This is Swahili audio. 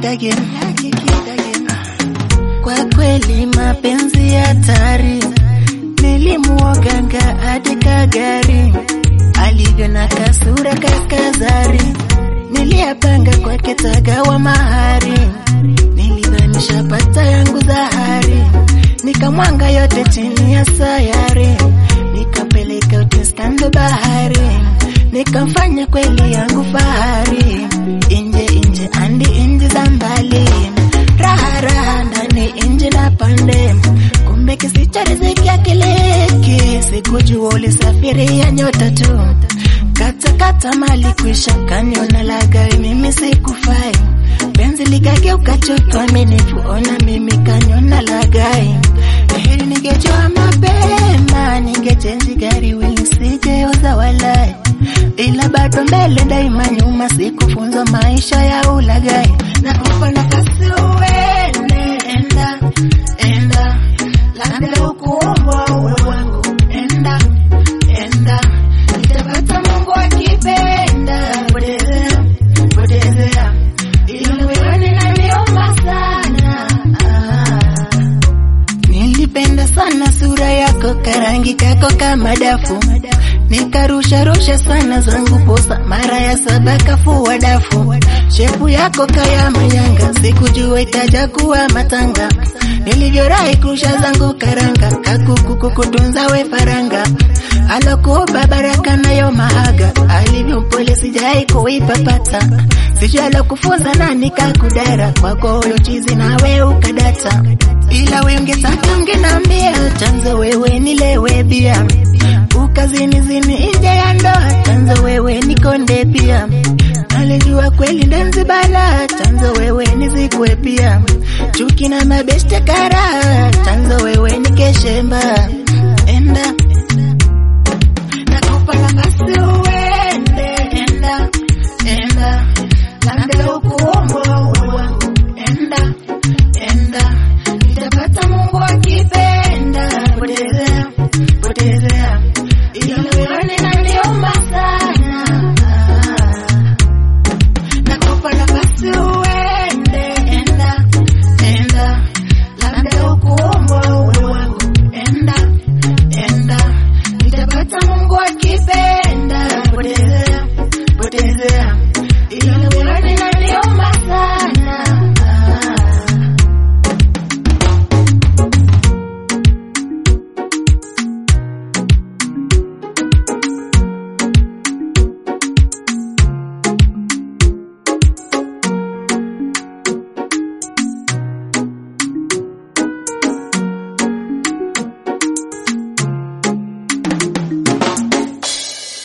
kid again. Kwa kweli mapenzi hatari, nilimuoganga hadi kagari, alivyo na kasura kakazari, niliyapanga kwake tagawa mahari, nilidhani shapata yangu zahari, nikamwanga yote chini ya sayari, nikapeleka utiskando bahari, nikamfanya kweli yangu fahari, inje inje andi inji za mbali, raha raha ndani inji na pande, kumbe kisicho riziki akiliki, sikujua ulisafiria nyota tu, kata kata mali kwisha, kaniona lagai, mimi sikufai, penzi likageuka chuki, aminifu ona mimi kaniona lagai, heri ningejua mapema, ningechenji gari wili nisijeuza walai ila bado mbele daima nyuma, sikufunzwa maisha ya ulagai na kupa nafasi uende, enda enda, labda ukuumbwa uwe wangu, enda enda, nitapata Mungu akipenda, potezea potezea, ila wewe ninaniomba sana ah. Nilipenda sana sura yako, karangi kako kama dafu, nikarusha rusha sana zangu posa, mara ya saba kafua dafu, shepu yako kaya manyanga, sikujua ikaja kuwa matanga, nilivyorai kurusha zangu karanga, kakuku kukutunza we faranga, alokuba baraka nayo mahaga, alivyompole sijai kuipapata, sijui alokufunza nani kakudara, kwako huyo chizi nawe ukadata ila we ungetaka ungenambia chanzo wewe nilewe bia ukazini zini nje ya ndoa chanzo wewe nikonde pia alijua kweli ndenzi bala chanzo wewe nizikwe pia chuki na mabeste kara chanzo wewe nikeshemba